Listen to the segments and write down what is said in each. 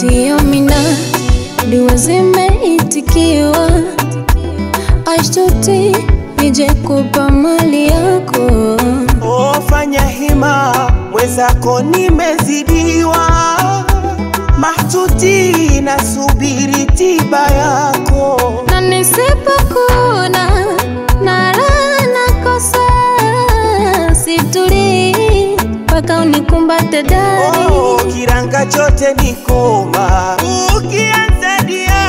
Sio mina dua zimeitikiwa, ashtuti nije kupa mali yako. Oh, fanya hima mwenzako nimezidiwa, mahtuti nasubiri tiba yako. na nisipokuna na raha nakosa, situlii mpaka unikumbate dadi. Oh, kiranga chote ni koma, ukianza dia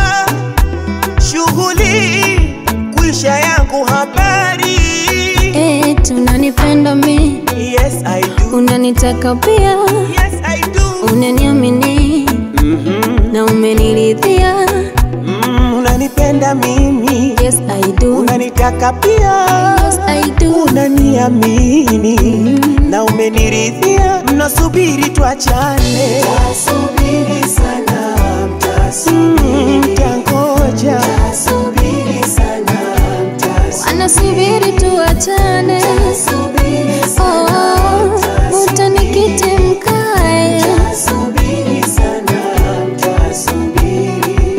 shughuli kuisha yangu habari. Eh, tunanipenda mi, Yes I do, unanitaka pia, yes I do. unaniamini Mhm, na umeniridhia. mm, unanipenda mimi, Yes I do, unanitaka pia. yes I do. unaniamini na umeniridhia, mnasubiri tuachane, mtasubiri sana, mtasubiri, mtangoja, mtasubiri sana, Wanasubiri tuachane, oh, utanikiti mkae. mtasubiri sana, mtasubiri.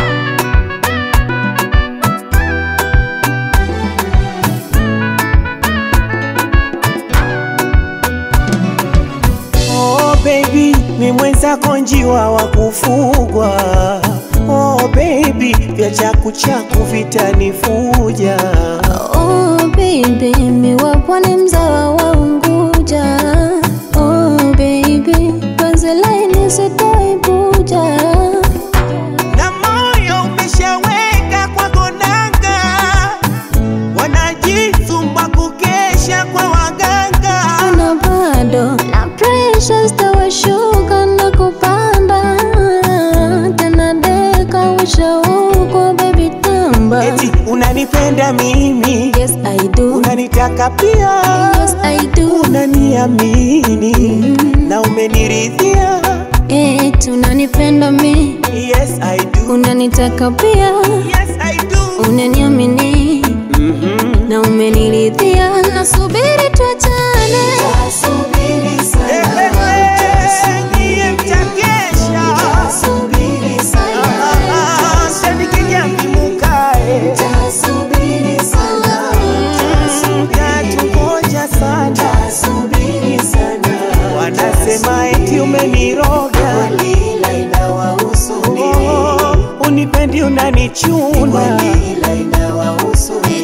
Oh baby, mi mwenzako njiwa wa kufugwa. Oh baby, vya chaku chaku vitanifuja. Oh baby, mi wa pwani mzawa wa Unguja. Oh baby, penzi laini sitaibuja. Na moyo umeshaweka kwa gonanga, wanajisumba kukesha kwa waganga. na bado na pressure zitawashuka na kupanda tena, deka ushauko baby tamba. Eti unanipenda mimi, Yes I do, unanitaka pia, yes I do. unaniamini na umeniridhia. Eh, tunanipenda mi, Yes I do, unanitaka pia, yes I do. unaniamini Mhm. na umeniridhia. Nasubiri tuachane, Niye mtakesha. Ah, shandikinya mkimukae. Mtatungoja sana. Wanasema eti umeniroga Oh, unipendi unanichuna